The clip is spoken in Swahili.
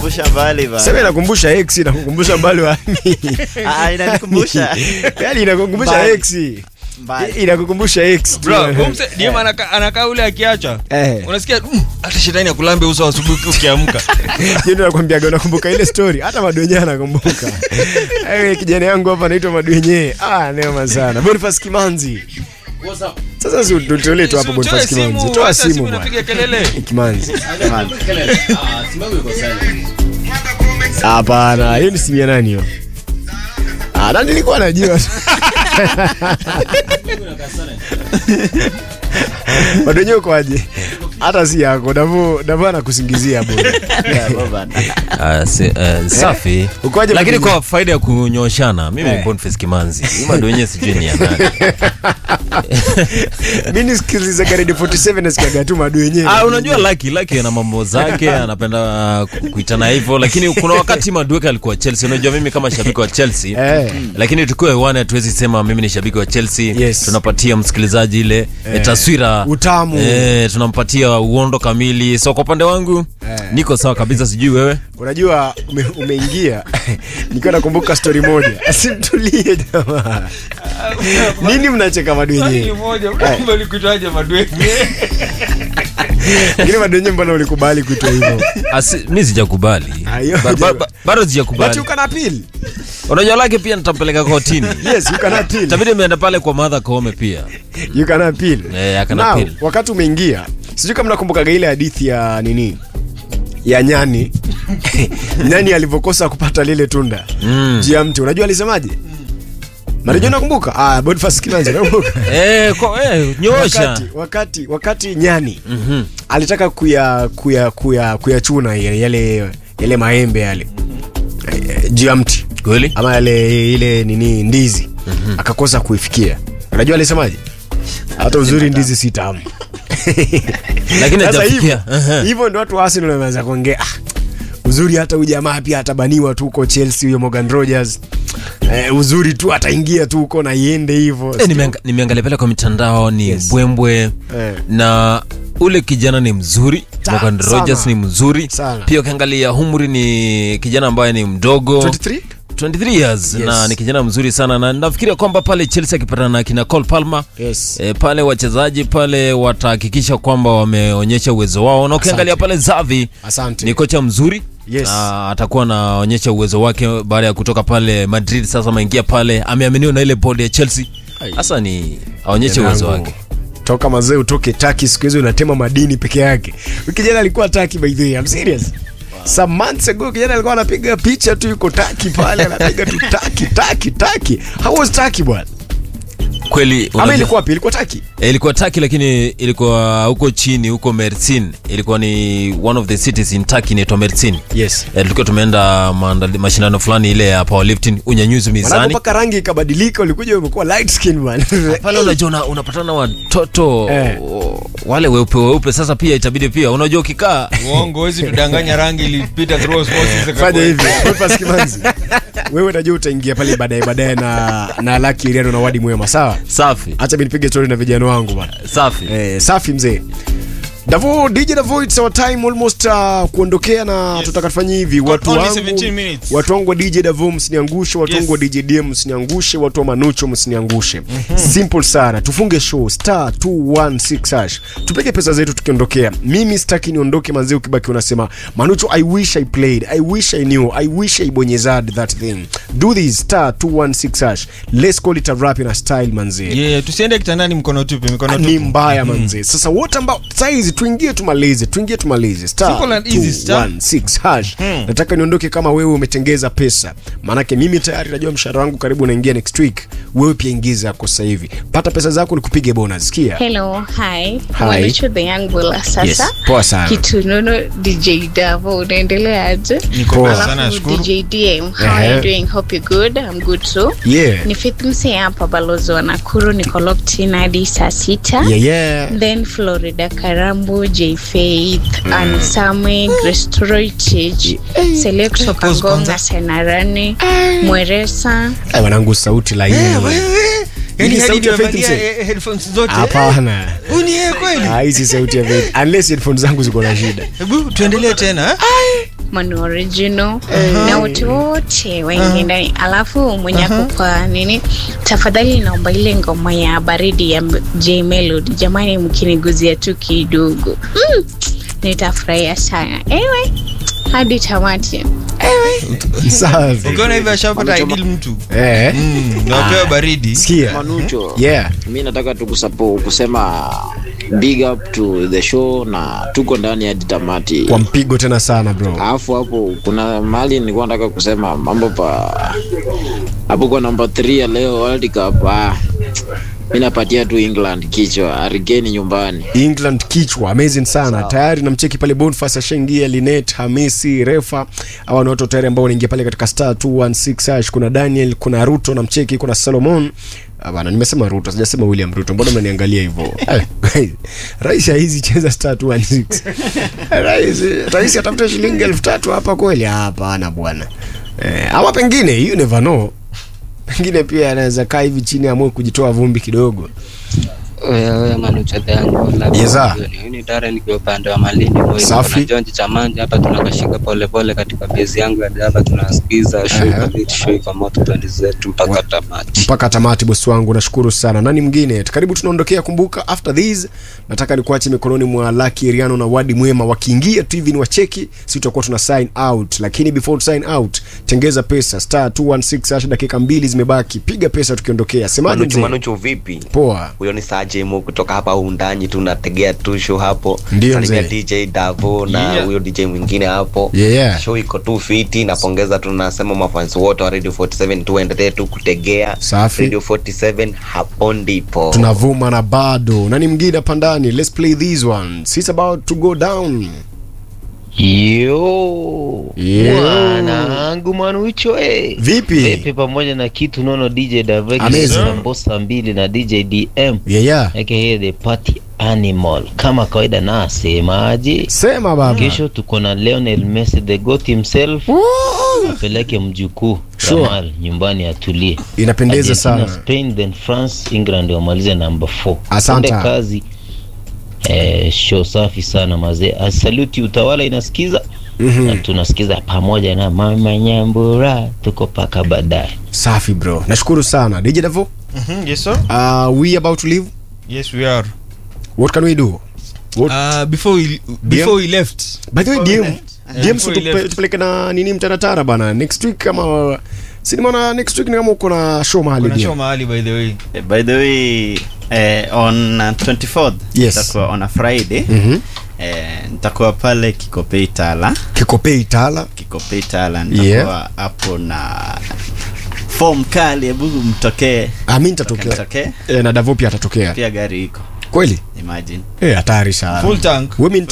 Inanikumbusha mbali bana. sema inakumbusha x inakukumbusha mbali wani Ah, inanikumbusha yani inakukumbusha Mbali. x mbali. inakukumbusha x Bro, huyu mse- DM anaka- anakaa ule akiacha Eh. unasikia "Mm, hata shetani akulambe uso asubuhi ukiamka Ndio nakwambiaga unakumbuka ile story hata madwenye anakumbuka Ewe kijana yangu hapa anaitwa madwenye ah neema sana Boniface Kimanzi sasa si tutolee tu hapo Utoe Boniface simu, Kimanzi toa hata simu simu bwana inapiga kelele Kimanzi hapana hiyo ni simu ya nani hiyo ah na nilikuwa najua madwenye ukoaje hata si yako Davo Davo anakusingizia bwana Ah, si- eh, safi Ukoaje lakini Madini? kwa faida ya kunyoshana mimi Eh. ni Boniface Kimanzi mado wenyewe sijui ni ya nani mi nisikiliza garedi 47 nasikiaga tu madu wenyewe Ah, unajua Lucky Lucky ana mambo zake anapenda ku- kuitana hivyo lakini kuna wakati Madueke alikuwa Chelsea unajua mimi kama shabiki wa Chelsea Eh. lakini tukiwa hewani hatuwezi sema mimi ni shabiki wa Chelsea Yes. tunapatia msikilizaji ile eh, taswira Utamu. eh, tunampatia uondo kamili so kwa upande wangu Eh. niko sawa kabisa sijui wewe unajua ume, umeingia nikiwa nakumbuka stori moja simtulie jamaa nini mnacheka madu Swali wenyewe moja, kumbe ulikuitaje madwenye lakini madu wenyewe mbona ulikubali kuitwa hivyo Asi, mi sijakubali Ah, hiyo Ba- ba- ba- bado but sijakubali you can appeal unajua lake pia nitampeleka kotini yes you can appeal tabidi imeenda pale kwa madha koome pia you can appeal Eh, I can Now, appeal. wakati umeingia sijui kama nakumbukaga ile hadithi ya nini ya nyani nyani alivyokosa kupata lile tunda Mm. juu ya mti unajua alisemaje marijo nakumbuka ah, Boniface Kimanzi nakumbuka eh, kwa, eh, nyoosha wakati, wakati, wakati nyani Mhm. alitaka kuya kuya kuya kuyachuna yale yale, yale maembe yale eh, juu ya mti kweli ama yale ile nini ndizi akakosa kuifikia unajua alisemaje hata uzuri ndizi si tamu lakini Sasa hivyo hajafikia Aha. hivyo ndo watu wa Arsenal wameanza kuongea ah, uzuri hata huyu jamaa pia atabaniwa tu huko Chelsea huyo Morgan Rogers eh, uzuri tu ataingia tu huko na iende hivyo Eh, nimeanga- nimeangalia pale kwa mitandao ni Yes. bwembwe Eh. na ule kijana ni mzuri Ta- Morgan sana. Rogers ni mzuri Sana. pia ukiangalia humri ni kijana ambaye ni mdogo 23 23 years Yes. na ni kijana mzuri sana na nafikiria kwamba pale Chelsea akipatana na kina Cole Palmer yes E, pale wachezaji pale watahakikisha kwamba wameonyesha uwezo wao na ukiangalia Asante. pale Zavi asante ni kocha mzuri Yes. na atakuwa anaonyesha uwezo wake baada ya kutoka pale Madrid sasa ameingia pale ameaminiwa na ile bodi ya Chelsea sasa ni aonyeshe uwezo Mwanangu, wake toka mazee utoke taki siku hizi unatema madini peke yake Huyu kijana alikuwa taki by the way I'm serious some months ago kijana alikuwa anapiga picha tu yuko taki pale anapiga tu taki taki taki how was taki bwana kweli ama unajua- ilikuwa wapi ilikuwa taki Eh, ilikuwa Turkey lakini ilikuwa huko chini huko Mersin ilikuwa ni one of the cities in Turkey inaitwa Mersin yes Eh, tulikuwa tumeenda maandali- mashindano fulani ile ya powerlifting unyanyuzi mwanangu mizani mpaka rangi ikabadilika ulikuja umekuwa light skin man pale unajua una, unapatana na watoto Eh. o- wale weupe weupe sasa pia itabidi pia unajua ukikaa uongo wezi tudanganya rangi ilipita through osmosis fanya ikakuwa- hivi Boniface Kimanzi wewe najua utaingia pale baadaye baadaye na na Lucky Iriano na Wadi Mwema sawa safi acha mimi nipige story na vijana wangu bwana safi Eh, safi mzee Davo, DJ Davo, it's our time almost uh, kuondokea na Yes. tutaka tufanye hivi watu only wangu 17 minutes. watu wangu wa DJ Davo msiniangushe, watu Yes. wangu wa DJ DM msiniangushe, watu wa Manucho msiniangushe. Simple sana. Tufunge show star 216 hash. Tupeke pesa zetu tukiondokea. Mimi sitaki niondoke manzee ukibaki unasema Manucho I wish I played. I wish I knew. I wish I bonyezad that thing. Do this star 216 hash. Let's call it a rap in a style manzee Yeah, tusiende kitandani mkono tupe mikono ni tupu mbaya manze sasa wote ambao saizi tuingie tumalize tuingie tumalize star Simple and easy, star. 216 hash nataka niondoke kama wewe umetengeza pesa maanake mimi tayari najua mshahara wangu karibu unaingia next week wewe pia ingiza yako sasa hivi pata pesa zako nikupige bonus sikia Hello, hi. Hi. Mwanacho the young bulla sasa. Yes, poa sana. Kitunono DJ Davo unaendeleaje? Niko Poa. poa sana Alafu nashukuru DJ DM, how are Ehe. you doing? Hope you're good. I'm good too. yeah Ni Faith Mse hapa balozi wa Nakuru niko locked in hadi saa sita. yeah yeah Then Florida Karambu, J Faith, and Same, Grace Toroitich, Select Pause Kangonga, kwanza. Senarani, Mweresa. Ay, wanangu sauti laini yani Hii hadi sauti ya Faith nimevalia Mse? eh, headphones zote hapana Huu ni yeye kweli Ah, hizi sauti ya Faith. unless headphones zangu ziko na shida hebu tuendelee tena eh? Manu Original na wote wote waingie ndani, alafu mwenye ako kwa nini, tafadhali naomba ile ngoma ya baridi ya J Melody, jamani, mkiniguzia tu kidogo mm, nitafurahia sana. Anyway, hadi tamati. Safi. ukiona hivyo ashapata Wanachoma- idil mtu Eh, Mm, na wapewa baridi sikia. Manucho, Yeah. mi nataka tu kusapo kusema big up to the show na tuko ndani hadi tamati. Kwa mpigo tena sana bro. Alafu hapo kuna mahali nilikuwa nataka kusema mambo pa hapo kwa namba 3 ya leo World Cup. Ah, mi napatia tu England kichwa, Harigeni nyumbani. England kichwa amazing sana tayari namcheki pale Boniface ashaingia Linet Hamisi Refa hawa ni watu tayari ambao wanaingia pale katika star 216 hash kuna Daniel kuna Ruto namcheki kuna Solomon Ah, bana nimesema Ruto sijasema William Ruto mbona mnaniangalia hivyo Eh, rais hizi cheza star 216 rais rais atafute shilingi elfu tatu hapa kweli hapana bwana eh, ama pengine you never know pengine pia anaweza kaa hivi chini amue kujitoa vumbi kidogo Oya oya manuchote yangu Yes, sir. ni Dare nikiwa upande wa Malindi Moi. Safi. Kuna John Chamanja hapa tunakashika pole pole katika bezi yangu ya hapa tunasikiza show Aha. kabisa show iko moto twende zetu mpaka tamati. mpaka tamati bosi wangu nashukuru sana nani mwingine karibu tunaondokea kumbuka after this nataka nikuache mikononi mwa laki riano na wadi mwema wakiingia tu hivi ni wacheki si tutakuwa tuna sign out lakini before to sign out tengeza pesa star 216 hash dakika mbili zimebaki piga pesa tukiondokea semaje Manuchu, mzee Manuchu vipi? poa Huyo ni Sajemo kutoka hapa undani, tunategea tu show hapo. Ndio, Salimia mzee. DJ Davo na Yeah. huyo DJ mwingine hapo. Yeah, yeah. Show iko tu fiti, napongeza tunasema mafans wote wa Radio 47 tuendelee tu kutegea. Safi. Radio 47 hapo ndipo. tunavuma na bado nani mwingine hapa ndani let's play these ones it's about to go down Yo, Yo. mwanangu Manucho eh. Vipi? Pepe pamoja na kitu nono DJ Davek Amazing. Sambosa mbili na DJ DM yeah, yeah. aka the party animal kama kawaida na asemaje sema baba kesho tuko na Lionel Messi the goat himself apeleke mjukuu Sure. Kamal nyumbani atulie inapendeza Argentina, sana Spain then France England wamalize namba 4 Asante. Twende kazi eh, show safi sana mazee asaluti utawala inasikiza na tunasikiza pamoja na mama nyambura tuko paka baadaye safi bro nashukuru sana dj davo Mhm, yes sir uh, we about to leave yes we are what can we do what uh, before we before we left by the way Before we dm left. dm Yeah, before we tupe- left. tupeleke na nini mtaratara bana next week kama sinimana next week ni kama uko na show mahali kuna show DM. mahali by the way Eh, by the way eh, on uh, 24th Yes. itakuwa on a friday Mhm. eh, nitakuwa pale kikopei tala kikopei tala kikopei tala Yeah. nitakuwa hapo na form kali hebu mtokee ami nitatokea Mtokee. e, na davo pia atatokea pia gari iko kweli imagine Eh, hatari sana full tank Women